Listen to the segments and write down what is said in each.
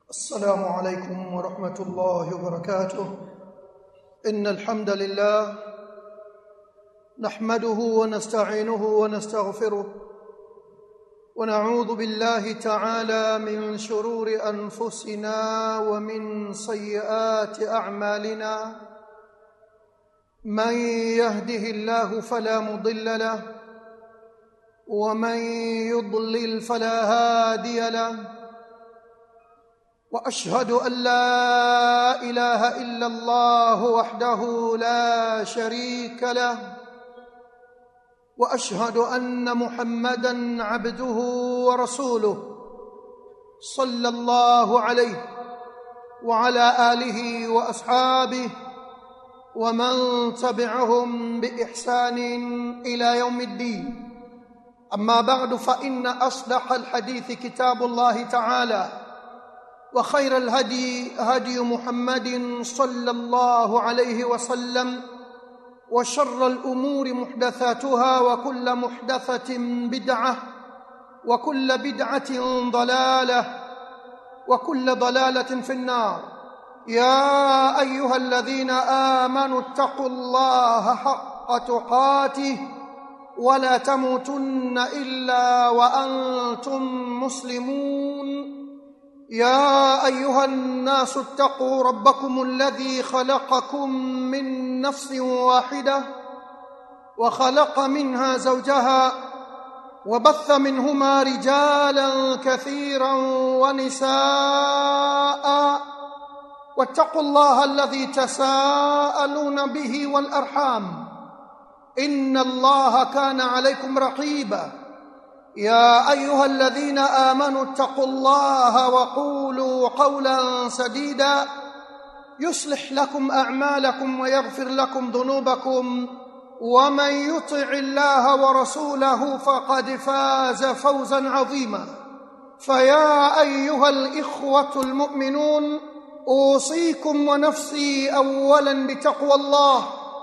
السلام عليكم ورحمة الله وبركاته إن الحمد لله نحمده ونستعينه ونستغفره ونعوذ بالله تعالى من شرور أنفسنا ومن سيئات أعمالنا من يهده الله فلا مضل له ومن يضلل فلا هادي له واشهد ان لا اله الا الله وحده لا شريك له واشهد ان محمدا عبده ورسوله صلى الله عليه وعلى اله واصحابه ومن تبعهم باحسان الى يوم الدين اما بعد فان اصدق الحديث كتاب الله تعالى وخير الهدي هدي محمد صلى الله عليه وسلم وشر الامور محدثاتها وكل محدثه بدعه وكل بدعه ضلاله وكل ضلاله في النار يا ايها الذين امنوا اتقوا الله حق تقاته ولا تموتن الا وانتم مسلمون يا ايها الناس اتقوا ربكم الذي خلقكم من نفس واحده وخلق منها زوجها وبث منهما رجالا كثيرا ونساء واتقوا الله الذي تساءلون به والارحام ان الله كان عليكم رقيبا يا ايها الذين امنوا اتقوا الله وقولوا قولا سديدا يصلح لكم اعمالكم ويغفر لكم ذنوبكم ومن يطع الله ورسوله فقد فاز فوزا عظيما فيا ايها الاخوه المؤمنون اوصيكم ونفسي اولا بتقوى الله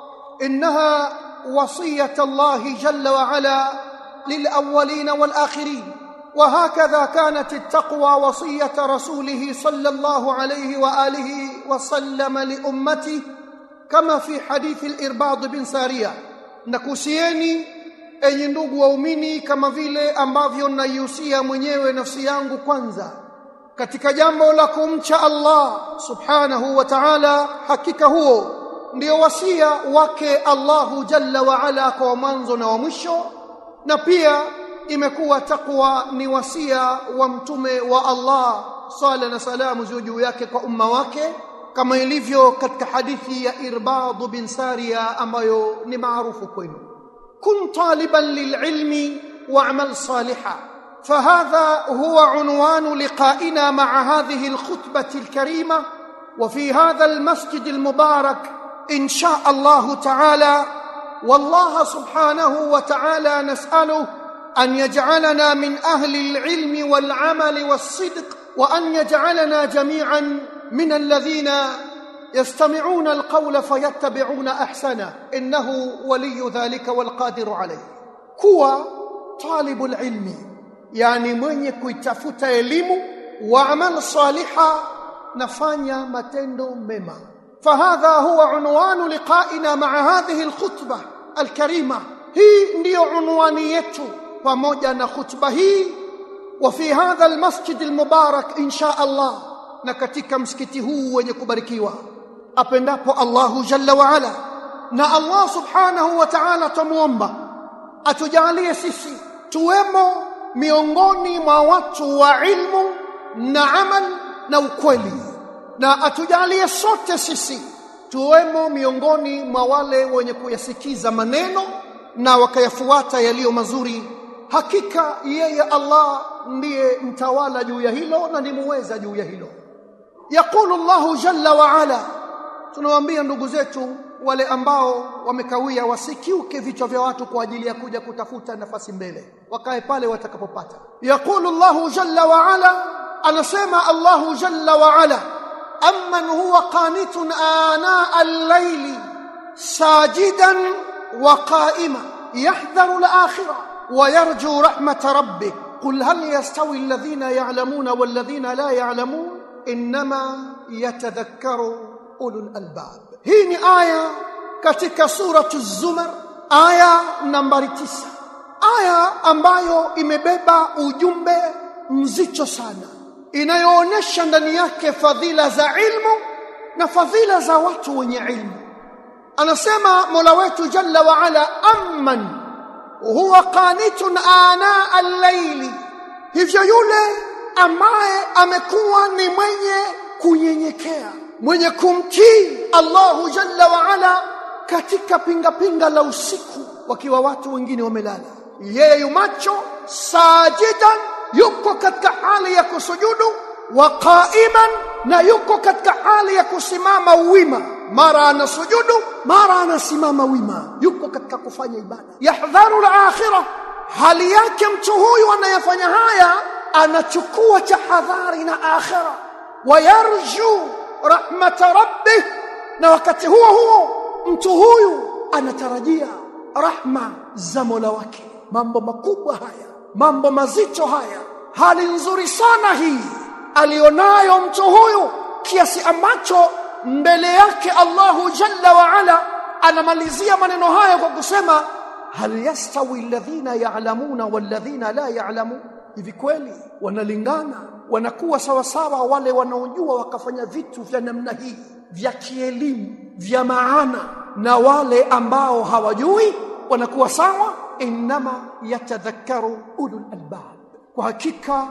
انها وصيه الله جل وعلا للاولين والاخرين وهكذا كانت التقوى وصيه رسوله صلى الله عليه واله وسلم لامته كما في حديث الارباض بن ساريه nakusieni enyi ndugu waumini kama vile ambavyo naihusia mwenyewe nafsi yangu kwanza katika jambo la kumcha Allah subhanahu wa ta'ala hakika huo ndio wasia wake Allahu jalla wa ala kwa mwanzo na wa mwisho na pia imekuwa takwa ni wasia wa mtume wa Allah sala na salamu ziwe juu yake kwa umma wake kama ilivyo katika hadithi ya Irbad bin Sariya ambayo ni maarufu kwenu kun taliban lililmi wa'mal salihan فهذا هو عنوان لقائنا مع هذه الخطبة الكريمة وفي هذا المسجد المبارك إن شاء الله تعالى والله سبحانه وتعالى نساله ان يجعلنا من اهل العلم والعمل والصدق وان يجعلنا جميعا من الذين يستمعون القول فيتبعون احسنه انه ولي ذلك والقادر عليه كوا طالب العلم يعني mwenye kuitafuta elimu waamal saliha nafanya matendo mema فهذا هو عنوان لقائنا مع هذه الخطبه الكريمه hii ndiyo unwani yetu pamoja na khutba hii wa fi hadha almasjid almubarak insha Allah na katika msikiti huu wenye kubarikiwa apendapo Allahu jalla wa ala na Allah subhanahu wa ta'ala tumuomba atujalie sisi tuwemo miongoni mwa watu wa ilmu na amal na ukweli na atujalie sote sisi tuwemo miongoni mwa wale wenye kuyasikiza maneno na wakayafuata yaliyo mazuri hakika yeye Allah ndiye mtawala juu ya hilo na ni muweza juu ya hilo yaqulu Allahu jalla wa ala tunawaambia ndugu zetu wale ambao wamekawia wasikiuke vichwa vya watu kwa ajili ya kuja kutafuta nafasi mbele wakae pale watakapopata yaqulu Allahu jalla wa ala anasema Allahu jalla wa ala amman huwa qanitun ana al-layli sajidan wa qa'ima yahdharu al-akhirah wa yarju rahmat rabbih قل هل يستوي الذين يعلمون والذين لا يعلمون innama yatadhakkaru ulul albab hii ni aya katika suratu zumar aya nambari tisa aya ambayo imebeba ujumbe mzito sana inayoonyesha ndani yake fadhila za ilmu na fadhila za watu wenye ilmu anasema Mola wetu Jalla wa Ala amman huwa qanitun ana al-layli hivyo yule ambaye amekuwa ni mwenye kunyenyekea mwenye kumtii Allahu Jalla wa Ala katika pinga pinga la usiku wakiwa watu wengine wamelala yeye yumacho sajidan yuko katika hali ya kusujudu wa qa'iman na yuko katika hali ya kusimama wima mara anasujudu mara anasimama wima yuko katika kufanya ibada yahdharu al-akhirah hali yake mtu huyu anayefanya haya anachukua tahadhari na akhira wayarju rahmata rabbih na wakati huo huo mtu huyu anatarajia rahma za Mola wake mambo makubwa haya mambo mazito haya hali nzuri sana hii alionayo mtu huyu kiasi ambacho mbele yake Allahu Jalla wa Ala anamalizia maneno haya kwa kusema hal yastawi alladhina ya'lamuna walladhina la ya'lamun hivi kweli wanalingana wanakuwa sawa sawa wale wanaojua wakafanya vitu vya namna hii vya kielimu vya maana na wale ambao hawajui wanakuwa sawa inma yatadhakkaru ulul albab kwa hakika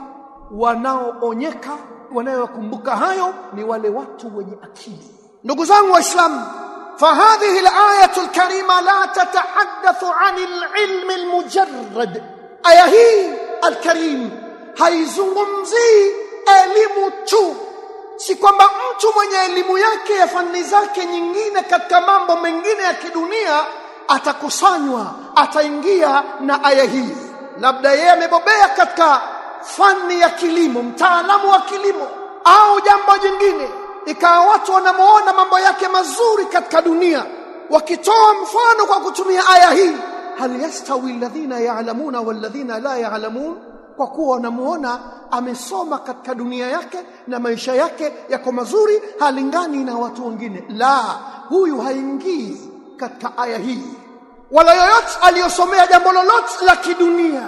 wanaoonyeka wanayokumbuka hayo ni wale watu wenye akili ndugu zangu waislamu فهذه الآية الكريمة لا تتحدث عن العلم المجرد آية هي الكريم haizungumzii elimu tu si kwamba mtu mwenye elimu yake ya fani zake nyingine katika mambo mengine ya kidunia atakusanywa ataingia na aya hii labda yeye amebobea katika fani ya kilimo mtaalamu wa kilimo au jambo jingine ikawa watu wanamuona mambo yake mazuri katika dunia wakitoa mfano kwa kutumia aya hii hal yastawi alladhina ya'lamuna walladhina la ya'lamun kwa kuwa wanamuona amesoma katika dunia yake na maisha yake yako mazuri halingani na watu wengine la huyu haingii katika aya hii wala yoyote aliyosomea jambo lolote la kidunia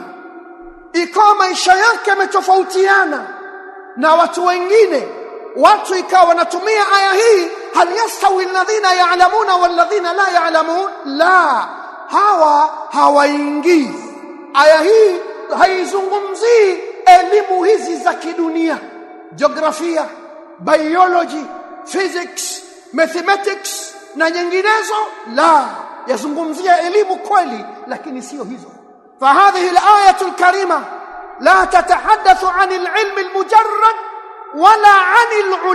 ikawa maisha yake yametofautiana na watu wengine watu ikawa wanatumia aya hii hal yastawi alladhina ya'lamuna walladhina la ya'lamun la hawa hawaingii aya hii haizungumzii elimu hizi za kidunia jiografia biology physics mathematics na nyinginezo la yazungumzia elimu kweli lakini sio hizo فهذه الآية الكريمة لا تتحدث عن العلم المجرد ولا عن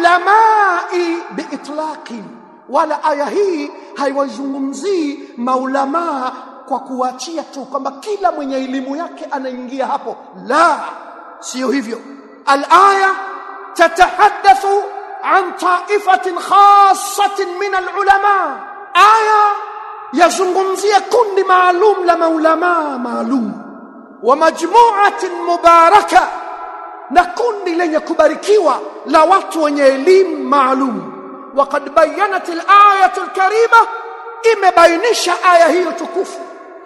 العلماء بإطلاق ولا آية هي haiwazungumzii maulamaa kwa kuachia tu kwamba kila mwenye elimu yake anaingia hapo la sio hivyo alaya tatahaddathu an ta'ifatin khassatin min alulama aya yazungumzia kundi maalum la maulama maalum wa majmu'atin mubaraka na kundi lenye kubarikiwa la watu wenye elimu maalum وقد بينت الآية الكريمة imebainisha aya hiyo tukufu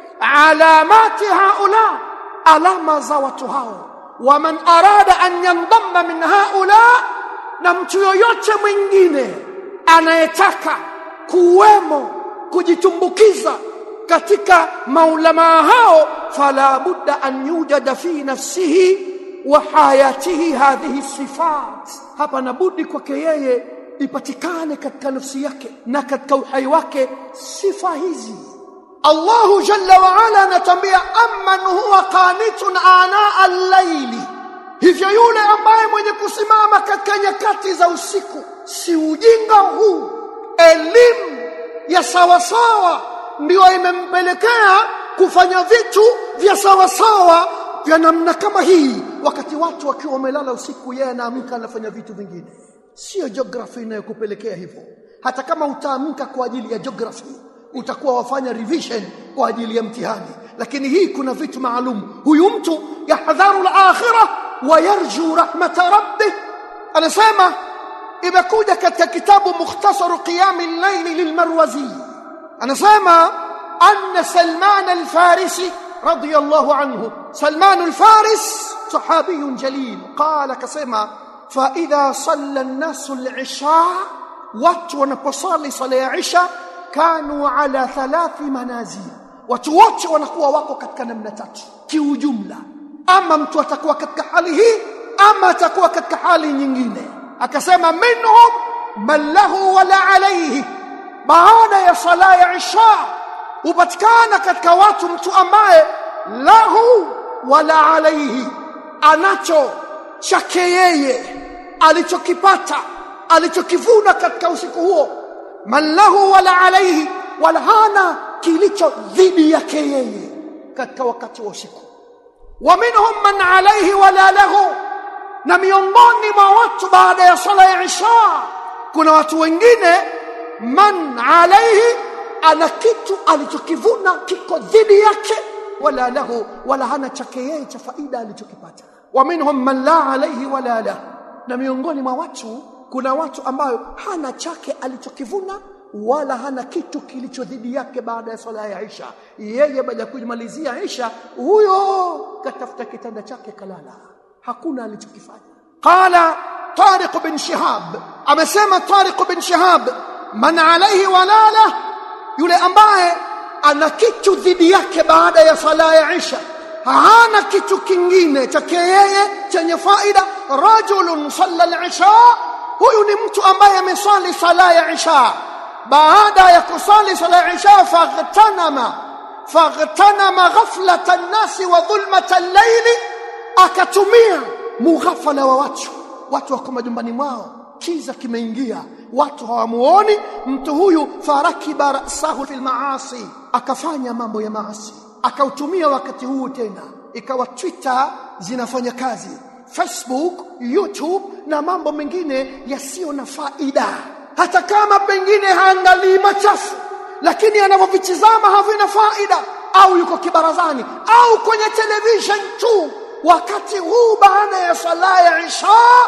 alamati haula alama za watu hao waman arada an yandamma min haula na mtu yoyote mwingine anayetaka kuwemo kujitumbukiza katika maulamaa hao fala budda an yujada fi nafsihi wa hayatihi hadhihi sifat hapa nabudi kwake yeye ipatikane katika nafsi yake na katika uhai wake sifa hizi Allahu jalla wa ala anatambia amman huwa qanitun ana al-layli hivyo yule ambaye mwenye kusimama katika nyakati za usiku si ujinga huu elimu ya sawasawa ndio imempelekea kufanya vitu vya sawasawa vya namna kama hii wakati watu wakiwa wamelala usiku yeye anaamka anafanya vitu vingine sio geography inayokupelekea hivyo hata kama utaamka kwa ajili ya geography utakuwa wafanya revision kwa ajili ya mtihani lakini hii kuna vitu maalum huyu mtu yahdharu al-akhirah wa yarju rahmata rabbih anasema imekuja katika kitabu mukhtasaru qiyami llaili lilmarwazi anasema anna salman alfarisi radiyallahu anhu salman alfaris sahabiyun jalil qala kasema fa idha salla an-nasu al-isha watu wanaposali sala ya isha kanu ala thalathi manazil watu wote wanakuwa wako katika namna tatu kiujumla ama mtu atakuwa katika hali hii ama atakuwa katika hali nyingine akasema minhum man lahu wala alayhi baada ya sala ya isha hupatikana katika watu mtu ambaye lahu wala alayhi anacho chake yeye alichokipata alichokivuna katika usiku huo man lahu wala alayhi wala hana kilicho dhidi yake yeye katika wakati wa usiku wa minhum man alayhi wala lahu na miongoni mwa watu baada ya sala ya isha kuna watu wengine man alayhi ana kitu alichokivuna kiko dhidi yake wala lahu wala hana chake yeye cha faida alichokipata wa minhum man la alayhi wala lahu na miongoni mwa watu kuna watu ambayo hana chake alichokivuna wala hana kitu kilicho dhidi yake baada ya swala ya Isha yeye baada ya kumalizia Isha huyo katafuta kitanda chake kalala hakuna alichokifanya qala Tariq bin Shihab amesema Tariq bin Shihab man alayhi walala yule ambaye ana kitu dhidi yake baada ya sala ya Isha hana kitu kingine chake yeye chenye faida rajulun salla al-isha huyu ni mtu ambaye amesali sala ya Isha baada ya kusali sala ya Isha faghtanama faghtanama ghaflata an-nasi wa dhulmata al-layli akatumia mughafala wa watu watu wako majumbani mwao kiza kimeingia watu hawamuoni mtu huyu farakiba rasahu fil maasi akafanya mambo ya maasi akautumia wakati huu tena ikawa Twitter zinafanya kazi Facebook YouTube na mambo mengine yasiyo na faida hata kama pengine haangalii machafu lakini anavyovitizama havina faida au yuko kibarazani au kwenye television tu wakati huu baada ya sala ya isha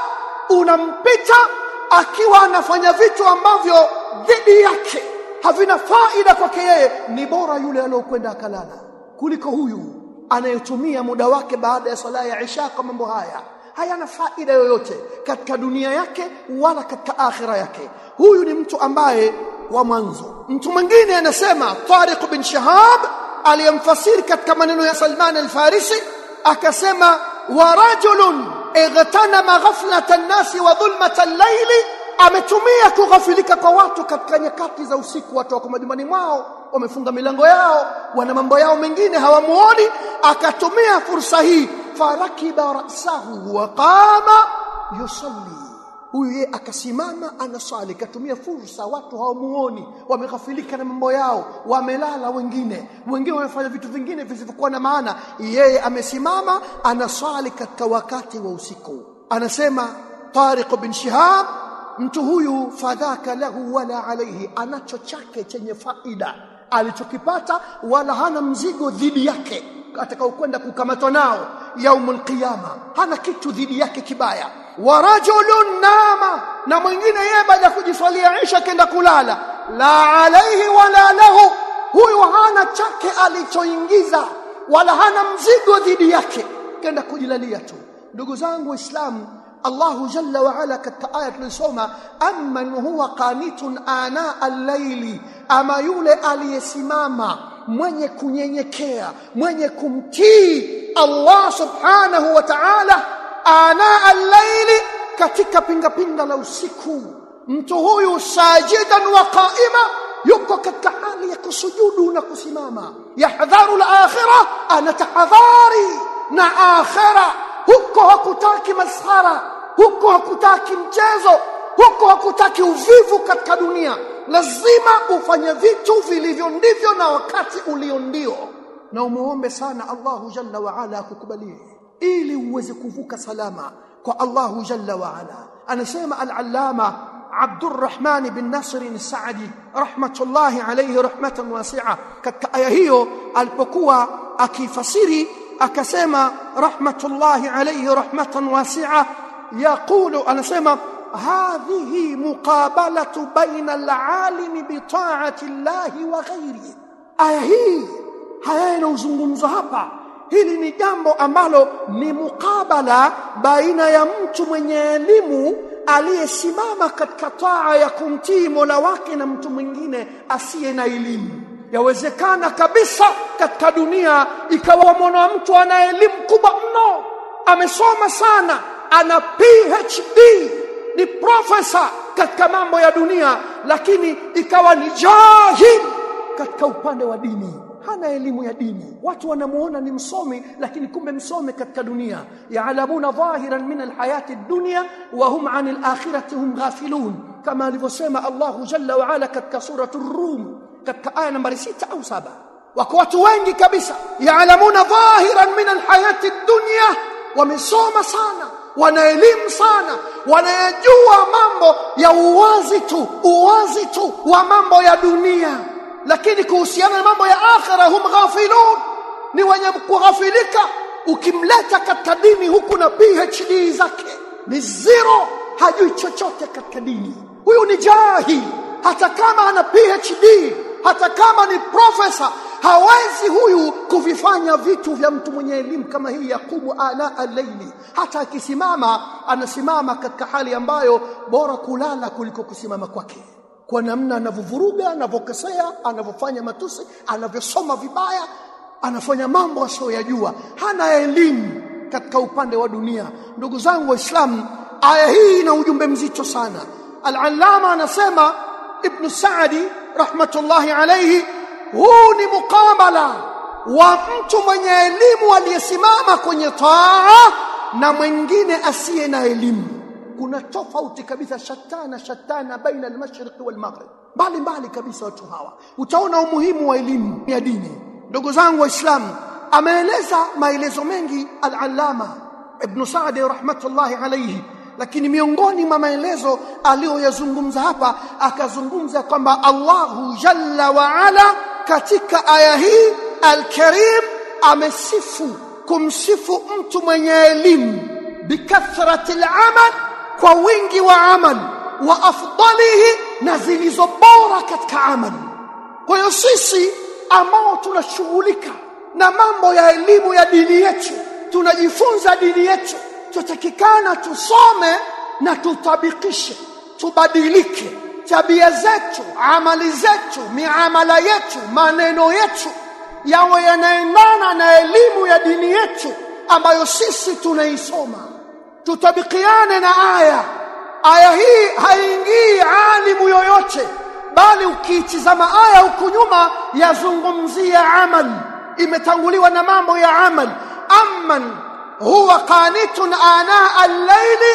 unampita akiwa anafanya vitu ambavyo dhidi yake havina faida kwake yeye ni bora yule aliyokwenda akalala kuliko huyu anayetumia muda wake baada ya sala ya isha kwa mambo haya hayana faida yoyote katika dunia yake wala katika akhira yake huyu ni mtu ambaye wa mwanzo mtu mwingine anasema Tariq bin Shahab aliyemfasiri katika maneno ya Salman al-Farisi akasema wa rajulun igtanama ghaflata an-nasi wa dhulmata al-layli ametumia kughafilika kwa watu katika nyakati za usiku watu wako majumbani mwao wamefunga milango yao wana mambo yao mengine hawamuoni akatumia fursa hii farakiba rasahu wa qama yusalli huyu yeye akasimama anasali katumia fursa watu hawamuoni wameghafilika na mambo yao wamelala wengine wengine wamefanya vitu vingine visivyokuwa na maana yeye amesimama anasali katika wakati wa usiku anasema Tariq bin Shihab mtu huyu fadhaka lahu wala alayhi anacho chake chenye faida alichokipata wala hana mzigo dhidi yake atakaokwenda kukamatwa nao yaumul qiyama hana kitu dhidi yake kibaya wa rajulun nama na mwingine yeye baada ya kujisalia Isha kenda kulala la alaihi wala lahu huyu hana chake alichoingiza wala hana mzigo dhidi yake kenda kujilalia tu ndugu zangu waislamu Allahu jalla wa ala katika aya tulisoma amman huwa qanitun ana al-layli ama yule aliyesimama mwenye kunyenyekea mwenye kumtii Allah subhanahu wa ta'ala ana al-layli katika pinga pinga la usiku mtu huyu sajidan wa qaima yuko katika hali ya kusujudu na kusimama yahdharu al-akhirah anatahadhari na akhirah huko hakutaki maskhara huko hakutaki mchezo huko hakutaki uvivu katika dunia lazima ufanye vitu vilivyo ndivyo na wakati ulio ndio na umuombe sana Allahu jalla wa ala akukubalie ili uweze kuvuka salama kwa Allahu jalla wa ala anasema al-allama Abdurrahman bin Nasr al-Sa'di rahmatullahi alayhi rahmatan wasi'a katika aya hiyo alipokuwa akifasiri akasema rahmatullahi alayhi rahmatan wasi'a yaqulu anasema hadhihi muqabalatu baina alalimi bitaati llahi wa ghairihi aya hii haya yanayozungumzwa hapa hili ni jambo ambalo ni mukabala baina ya mtu mwenye elimu aliyesimama katika taa ya kumtii Mola wake na mtu mwingine asiye na elimu. Yawezekana kabisa katika dunia ikawa mwana mtu ana elimu kubwa mno, amesoma sana, ana PhD, ni profesa katika mambo ya dunia, lakini ikawa ni jahil katika upande wa dini hana elimu ya dini watu wanamuona ni msomi lakini kumbe msomi katika dunia yaalamuna dhahiran min alhayati dunya wa hum an alakhirati hum ghafilun kama alivyosema Allahu jalla wa ala katika suratu rum katika aya nambari sita au saba wako watu wengi kabisa yaalamuna dhahiran min alhayati dunya wamesoma sana wana elimu sana wanayajua mambo ya uwazi tu uwazi tu wa mambo ya dunia lakini kuhusiana na mambo ya akhira hum ghafilun ni wenye kughafilika ukimleta katika dini huku na PhD zake ni zero hajui chochote katika dini huyu ni jahil hata kama ana PhD hata kama ni profesa hawezi huyu kuvifanya vitu vya mtu mwenye elimu kama hii yaqumu ana al-layli hata akisimama anasimama katika hali ambayo bora kulala kuliko kusimama kwake kwa namna anavyovuruga anavyokosea anavyofanya matusi anavyosoma vibaya anafanya mambo asiyoyajua hana elimu katika upande wa dunia ndugu zangu waislamu aya hii ina ujumbe mzito sana al-allama anasema ibn saadi rahmatullahi alayhi huu ni mukabala wa mtu mwenye elimu aliyesimama kwenye taa na mwingine asiye na elimu kuna tofauti kabisa shatana shatana baina al-mashriq wal-maghrib mbali mbali kabisa watu hawa utaona umuhimu wa elimu ya dini ndugu zangu waislamu ameeleza maelezo mengi al-allama ibn Sa'di rahmatullahi alayhi lakini miongoni mwa maelezo aliyoyazungumza hapa akazungumza kwamba Allahu jalla wa ala katika aya hii al-karim amesifu kumsifu mtu mwenye elimu bikathrati al-amal kwa wingi wa amal wa afdalihi na zilizo bora katika amal kwa hiyo sisi ambao tunashughulika na mambo ya elimu ya dini yetu tunajifunza dini yetu tutakikana tusome na tutabikishe tubadilike tabia zetu amali zetu miamala yetu maneno yetu yawe yanaendana na elimu ya dini yetu ambayo sisi tunaisoma tutabikiane na aya aya hii haingii alimu yoyote bali ukiitizama aya huku nyuma yazungumzia amal imetanguliwa na mambo ya amal amman huwa qanitun ana al-layli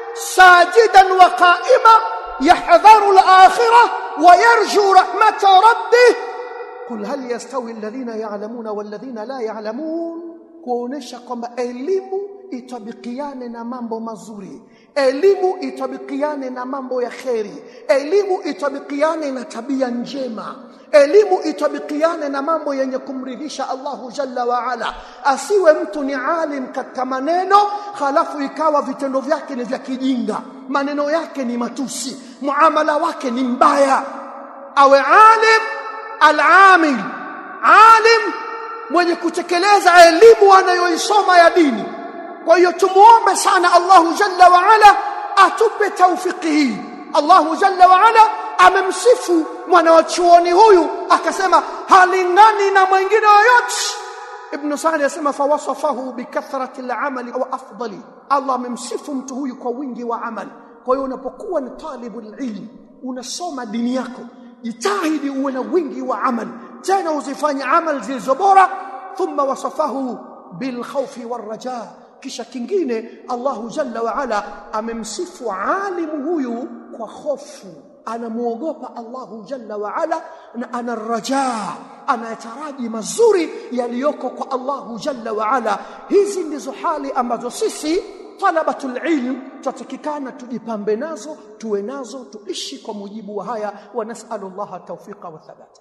sajidan wa qa'ima yahdharu al-akhirah wa yarju rahmata rabbih qul hal yastawi alladhina ya'lamuna walladhina la ya'lamun kuonesha kwamba elimu itabikiane na mambo mazuri elimu itabikiane na mambo ya kheri elimu itabikiane na tabia njema elimu itabikiane na mambo yenye kumridhisha Allahu jalla wa ala asiwe mtu ni alim katika maneno halafu ikawa vitendo vyake ni vya kijinga maneno yake ni matusi muamala wake ni mbaya awe alim al-amil alim mwenye kutekeleza elimu anayoisoma ya dini kwa hiyo tumuombe sana Allahu jalla wa ala atupe taufiki hii Allahu jalla wa ala amemsifu mwana wa chuoni huyu akasema halingani na mwingine yoyote Ibn Sa'd yasema fawasafahu bikathrati al-amali wa afdali Allah amemsifu mtu huyu kwa wingi wa amali kwa hiyo unapokuwa ni talibul ilm unasoma dini yako jitahidi uwe na wingi wa amali tena uzifanye amali zilizo bora thumma wasafahu bil khawfi war rajaa kisha kingine Allahu jalla wa ala amemsifu alimu huyu kwa hofu anamuogopa Allahu jalla wa ala na ana rajaa anayataraji mazuri yaliyoko kwa Allahu jalla wa ala hizi ndizo hali ambazo sisi talabatul ilm tutatakikana tujipambe nazo tuwe nazo tuishi kwa mujibu wa haya wa nas'alullaha tawfiqa wa thabata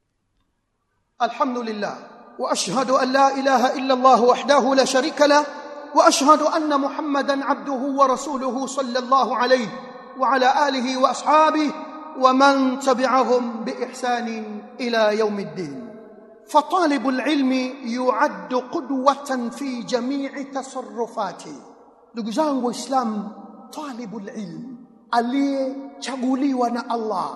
الحمد لله واشهد ان لا اله الا الله وحده لا شريك له واشهد ان محمدا عبده ورسوله صلى الله عليه وعلى اله واصحابه ومن تبعهم باحسان الى يوم الدين فطالب العلم يعد قدوه في جميع تصرفاته ndugu zangu waislamu talibul ilm aliyechaguliwa na Allah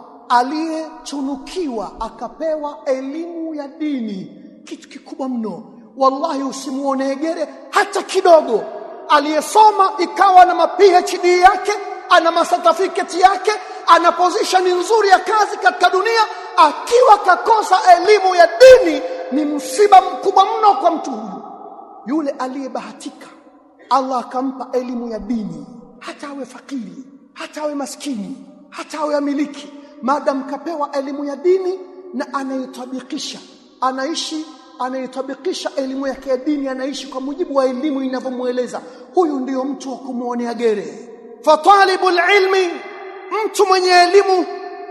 aliyetunukiwa akapewa elimu ya dini kitu kikubwa mno wallahi usimuone gere hata kidogo aliyesoma ikawa na ma PhD yake ana masertificate yake ana position nzuri ya kazi katika dunia akiwa kakosa elimu ya dini ni msiba mkubwa mno kwa mtu huyu yule aliyebahatika Allah akampa elimu ya dini hata awe fakiri hata awe maskini hata awe amiliki madam kapewa elimu ya dini na anaitabikisha anaishi anaitabikisha elimu yake ya dini anaishi kwa mujibu wa elimu inavyomueleza huyu ndiyo mtu wa kumwonea gere fatalibul ilmi mtu mwenye elimu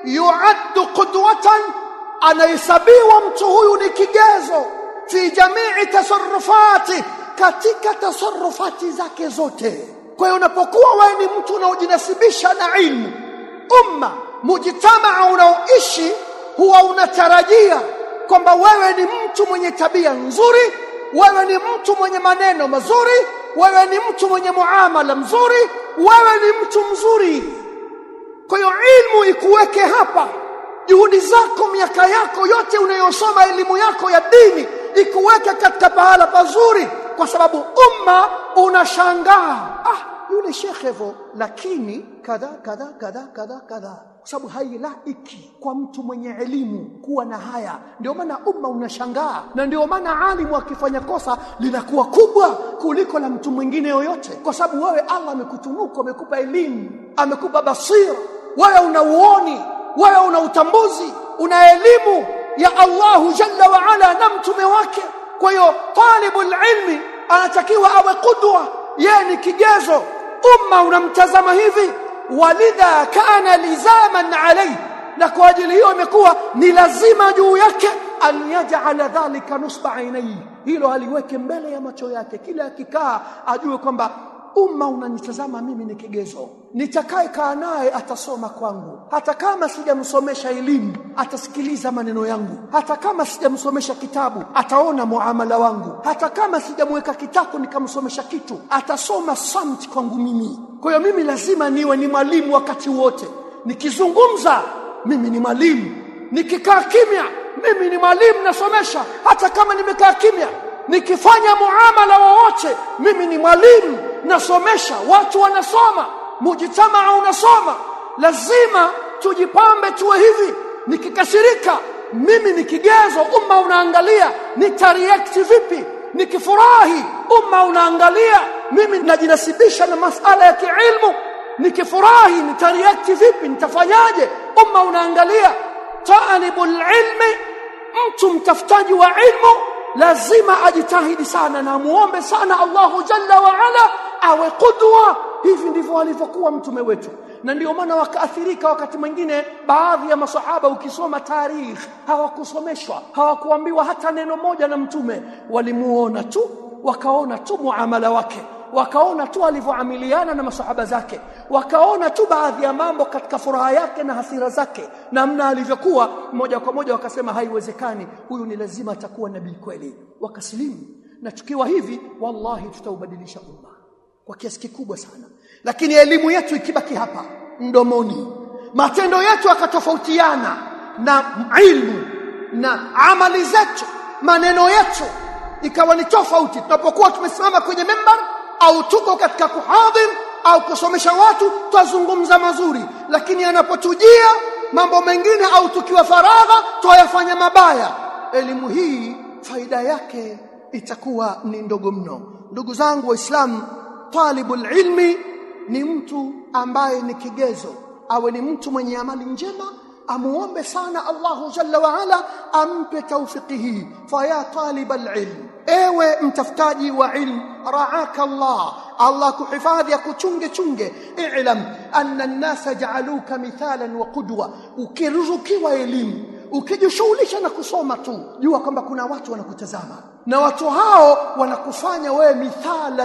yuaddu qudwatan anahesabiwa mtu huyu ni kigezo fi jamii tasarrufati katika tasarrufati zake zote kwa hiyo unapokuwa wewe ni mtu unaojinasibisha na ilmu umma mujtamaa unaoishi huwa unatarajia kwamba wewe ni mtu mwenye tabia nzuri wewe ni mtu mwenye maneno mazuri wewe ni mtu mwenye muamala mzuri wewe ni mtu mzuri kwa hiyo ilmu ikuweke hapa juhudi zako miaka yako yote unayosoma elimu yako ya dini ikuweke katika pahala pazuri kwa sababu umma unashangaa ah yule shekhe hivyo lakini kadha kadha kadha kadha kadha kwa sababu hailaiki kwa mtu mwenye elimu kuwa na haya ndio maana umma unashangaa na ndio maana alimu akifanya kosa linakuwa kubwa kuliko la mtu mwingine yoyote kwa sababu wewe Allah amekutunuka amekupa elimu amekupa basira wewe una uoni wewe una utambuzi una elimu ya Allahu jalla wa ala na mtume wake kwa hiyo talibul ilmi anatakiwa awe kudwa yeye ni kigezo umma unamtazama hivi walidha kana lizaman alayhi na kwa ajili hiyo imekuwa ni lazima juu yake an yaj'ala dhalika nusba ainai hilo aliweke mbele ya macho yake kila akikaa ajue kwamba umma unanitazama mimi ni kigezo nitakaye kaa naye atasoma kwangu hata kama sijamsomesha elimu atasikiliza maneno yangu hata kama sijamsomesha kitabu ataona muamala wangu hata kama sijamweka kitako nikamsomesha kitu atasoma samt kwangu mimi kwa hiyo mimi lazima niwe ni mwalimu wakati wote nikizungumza mimi ni mwalimu nikikaa kimya mimi ni mwalimu nasomesha hata kama nimekaa kimya nikifanya muamala wowote mimi ni mwalimu nasomesha watu wanasoma mujitamaa unasoma lazima tujipambe tuwe hivi nikikasirika mimi ni kigezo umma unaangalia nitareact vipi nikifurahi umma unaangalia mimi najinasibisha na masala ya kiilmu nikifurahi nitareact vipi nitafanyaje umma unaangalia talibul ilmi mtu mtafutaji wa ilmu lazima ajitahidi sana na muombe sana Allahu jalla wa ala awe qudwa hivi ndivyo alivyokuwa mtume wetu na ndio maana wakaathirika wakati mwingine baadhi ya masahaba ukisoma tarikh hawakusomeshwa hawakuambiwa hata neno moja na mtume walimuona tu wakaona tu muamala wake wakaona tu alivyoamiliana na masahaba zake wakaona tu baadhi ya mambo katika furaha yake na hasira zake namna alivyokuwa moja kwa moja wakasema haiwezekani huyu ni lazima atakuwa nabii kweli wakasilimu na tukiwa hivi wallahi tutaubadilisha umma kwa kiasi kikubwa sana lakini elimu yetu ikibaki hapa mdomoni matendo yetu yakatofautiana na ilmu na amali zetu maneno yetu ikawa ni tofauti tunapokuwa tumesimama kwenye membar au tuko katika kuhadhir au kusomesha watu twazungumza mazuri lakini anapotujia mambo mengine au tukiwa faragha twayafanya mabaya elimu hii faida yake itakuwa ni ndogo mno ndugu zangu waislamu talibul ilmi ni mtu ambaye ni kigezo awe ni mtu mwenye amali njema amuombe sana Allahu jalla wa ala ampe taufiki hii faya talibal ilm ewe mtafutaji wa ilm raaka Allah Allah kuhifadhi akuchunge chunge i'lam anna an-nasa ja'aluka mithalan wa qudwa ukiruzukiwa elimu ukijishughulisha na kusoma tu jua kwamba kuna watu wanakutazama na watu hao wanakufanya wewe mithalan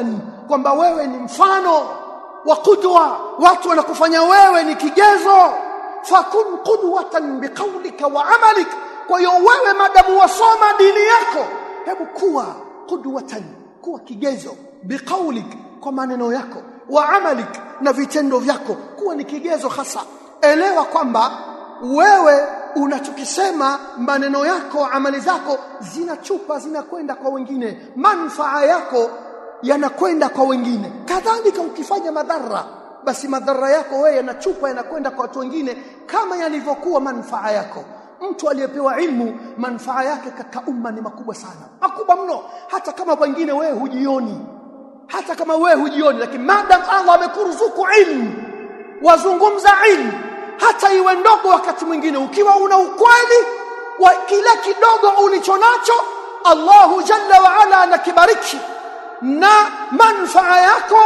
kwamba wewe ni mfano wa qudwa watu wanakufanya wewe ni kigezo fakun qudwatan biqaulika wa amalik kwa hiyo wewe madamu wasoma dini yako hebu kuwa qudwatan kuwa kigezo biqaulik kwa maneno yako wa amalik na vitendo vyako kuwa ni kigezo hasa elewa kwamba wewe unachokisema maneno yako amali zako zinachupa zinakwenda kwa wengine manfaa yako yanakwenda kwa wengine kadhalika ukifanya madhara basi madhara yako wewe yanachupa yanakwenda kwa watu wengine kama yalivyokuwa manfaa yako mtu aliyepewa ilmu manfaa yake katika umma ni makubwa sana makubwa mno hata kama wengine wewe hujioni hata kama wewe hujioni lakini madam Allah amekuruzuku ilmu wazungumza ilmu hata iwe ndogo wakati mwingine ukiwa una ukweli wa kile kidogo ulichonacho Allahu jalla wa ala anakibariki na manfaa yako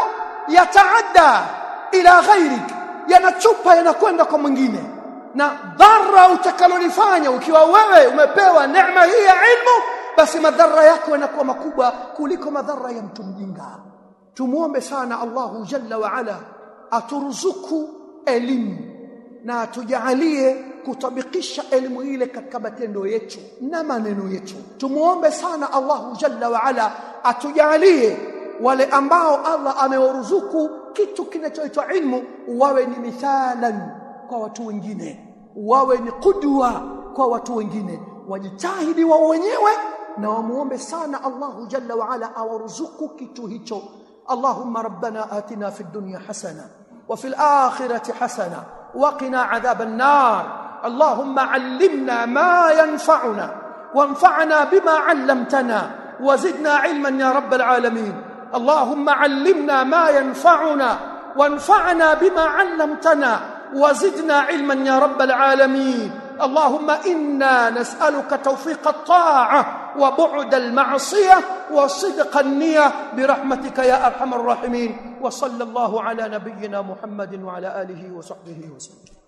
yataadda ila ghairik yanachupa yanakwenda kwa mwingine na dhara utakalolifanya ukiwa wewe umepewa neema hii ya ilmu basi madhara yako yanakuwa makubwa kuliko madhara ya mtu mjinga tumuombe sana Allahu jalla wa ala aturuzuku elimu na atujalie kutabikisha elimu ile katika matendo yetu na maneno yetu tumuombe sana Allahu jalla wa ala atujalie wale ambao Allah amewaruzuku kitu kinachoitwa ilmu wawe ni mithalan kwa watu wengine wawe ni kudwa kwa watu wengine wajitahidi wao wenyewe na wamuombe sana Allahu jalla wa ala awaruzuku kitu hicho اللهم ربنا آتنا في الدنيا حسنة وفي الآخرة حسنة وقنا عذاب النار اللهم علمنا ما ينفعنا وانفعنا بما علمتنا وزدنا علما يا رب العالمين اللهم علمنا ما ينفعنا وانفعنا بما علمتنا وزدنا علما يا رب العالمين اللهم انا نسالك توفيق الطاعه وبعد المعصيه وصدق النيه برحمتك يا ارحم الراحمين وصلى الله على نبينا محمد وعلى اله وصحبه وسلم